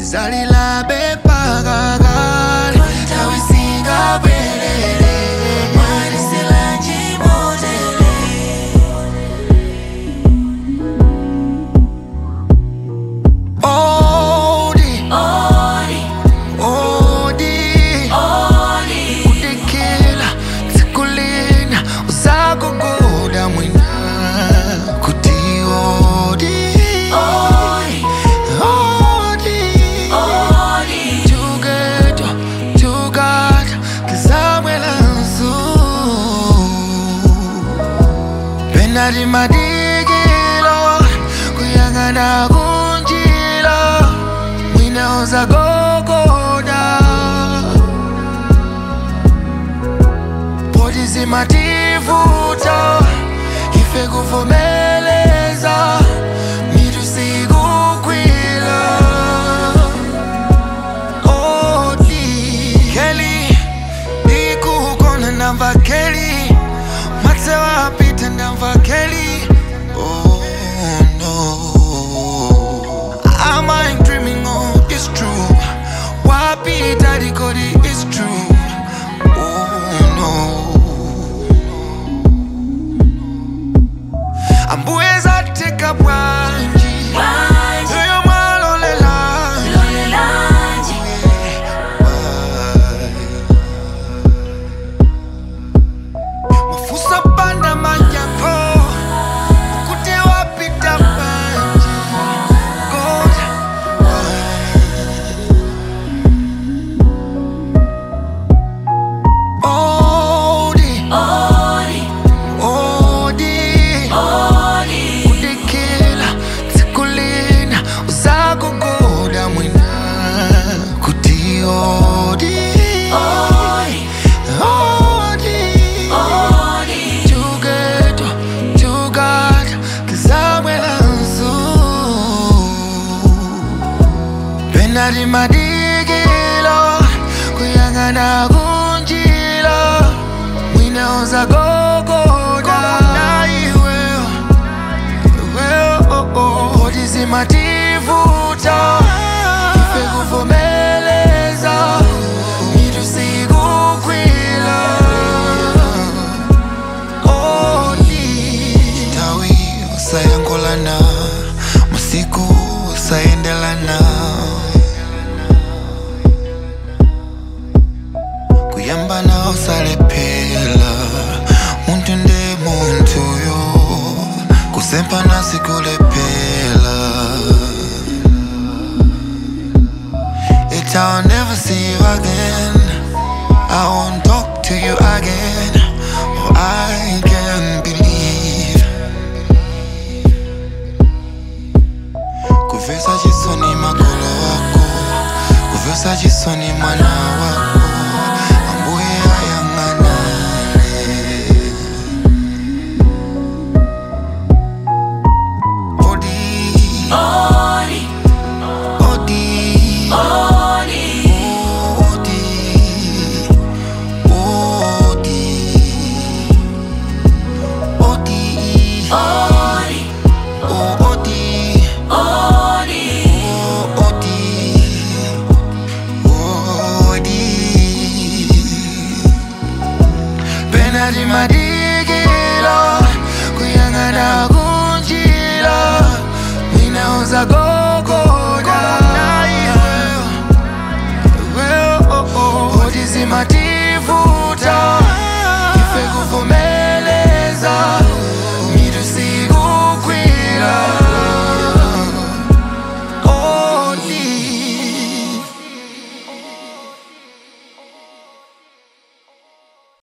tizalila bepakakale tawisingabwelele Odi, odi, kudekela tsikulina usakukuda mwina kuti odi odi together together kizamwelanso penati madikilo kuyang'ana kunjila mwina uzagogoda poti zimativuta ife kuvomeleza mitu sikukwila odi keli ikukona ndamva keli matse wapita ndamva keli oh no Am I dreaming or it's true? Wapita dikodi it's true Oh no Ambuye zateka bwanji Yoyo mwalolela Mafusa panda manyako Kute wapita bwanji God Odi Odi kudekela tsikulina usakukuda mwina kuti odi odi together together kizamwelanso penati madikilo kuyang'ana kunjila mwina uzagogoda iweyo odi zimativuta ife kuvomeleza mitu sikukwila odi tawi usayangolana masiku usayendelana kuyambana usalephela muntu nde muntu yo kusempana sikulephela It I'll never see you again I won't talk to you again Oh I can't believe Kuvesa chisoni makolo wako Kuvesa chisoni mwana wako Ambuye ayang'anane Odi Odi Odi Odi Odi Oh Odi Oh Odi Odi Penalty my